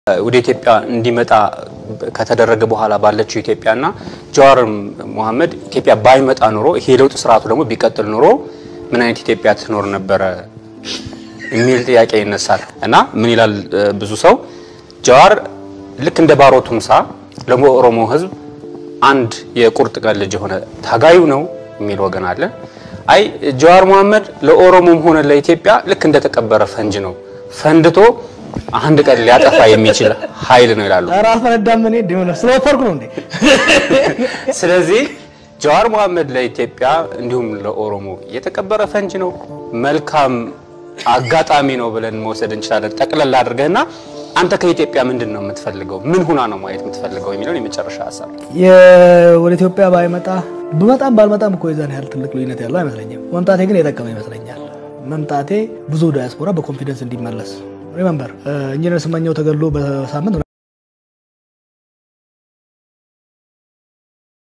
ወደ ኢትዮጵያ እንዲመጣ ከተደረገ በኋላ ባለችው ኢትዮጵያና ጀዋር መሐመድ ኢትዮጵያ ባይመጣ ኖሮ ይሄ ለውጥ ስርዓቱ ደግሞ ቢቀጥል ኖሮ ምን አይነት ኢትዮጵያ ትኖር ነበረ የሚል ጥያቄ ይነሳል። እና ምን ይላል ብዙ ሰው ጀዋር ልክ እንደ ባሮ ቱምሳ ለኦሮሞ ሕዝብ አንድ የቁርጥ ቀን ልጅ የሆነ ታጋዩ ነው የሚል ወገን አለ። አይ ጀዋር መሐመድ ለኦሮሞም ሆነ ለኢትዮጵያ ልክ እንደተቀበረ ፈንጅ ነው ፈንድቶ አንድ ቀን ሊያጠፋ የሚችል ኃይል ነው ይላሉ። ራስ ፈነዳም እኔ እንደሆነ ስለወፈርኩ ነው እንዴ? ስለዚህ ጀዋር መሐመድ ለኢትዮጵያ እንዲሁም ለኦሮሞ የተቀበረ ፈንጅ ነው፣ መልካም አጋጣሚ ነው ብለን መውሰድ እንችላለን። ጠቅለል አድርገህና አንተ ከኢትዮጵያ ምንድን ነው የምትፈልገው? ምን ሁና ነው ማየት የምትፈልገው የሚለውን የመጨረሻ ሀሳብ ወደ ኢትዮጵያ ባይመጣ ብመጣም ባልመጣም እኮ የዛን ያህል ትልቅ ልዩነት ያለው አይመስለኝም። መምጣቴ ግን የጠቀመ ይመስለኛል። መምጣቴ ብዙ ዳያስፖራ በኮንፊደንስ እንዲመለስ ሪመምበር ኢንጂነር ስመኘው ተገሎ በሳምንት